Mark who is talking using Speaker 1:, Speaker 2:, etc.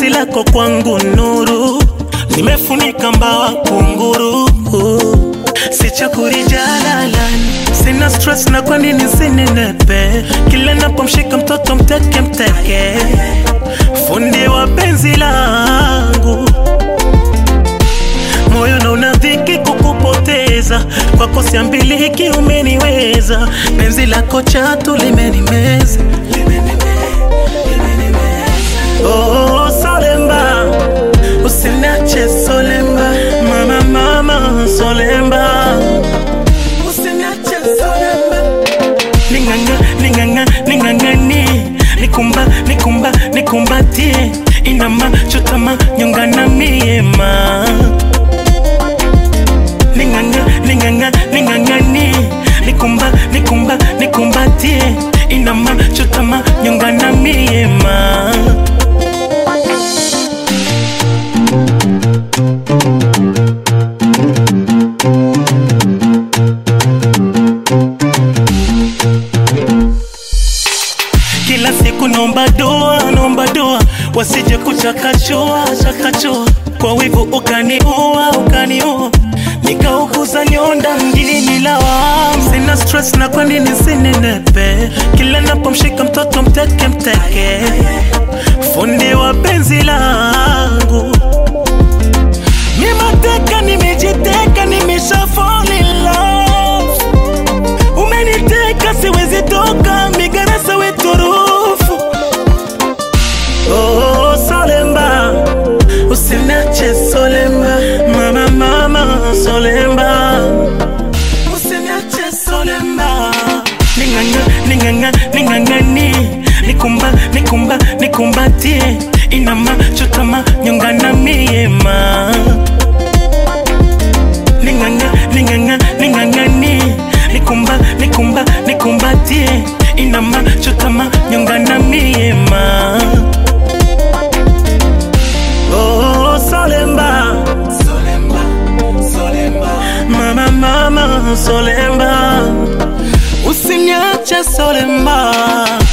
Speaker 1: penzi lako kwangu nuru, nimefunika mbawa kunguru, sichakuri jalalani, sina stress na kwa nini sinenepe, kila napomshika mtoto mteke mteke, fundi wa penzi langu moyo na unadhiki kukupoteza kwako siambiliki umeniweza penzi lako chatu limenimeza oh, solemba usinache solemba mama mama solemba usinache solemba ninganga ninganga ningangani nikumba nikumba nikumbatie inama chutama nyongana miema ninganga ninganga ningangani nikumba nikumba nikumbatie inama chutama nyongana miema kila siku naomba doa naomba doa wasije kuchakachua chakachua kwa wivu ukaniua ukaniua nikauguza nyonda mjini lawam sina stress na kwa nini sinenepe kila napomshika mtoto mteke mteke fundi wa penzi langu mimateka nimejiteka nimesha fall in love umeniteka siwezi toka migarasa weturufu oh, solemba usinache solemba mama mama solemba usinache solemba ninganga ninganga ningangani nikumba nikumba nikumbatie inama chutama nyongana miema ninganga ninganga ningangani nikumba nikumba nikumbatie inama chutama nyongana miema oh, solemba solemba solemba mama mama solemba usiniache solemba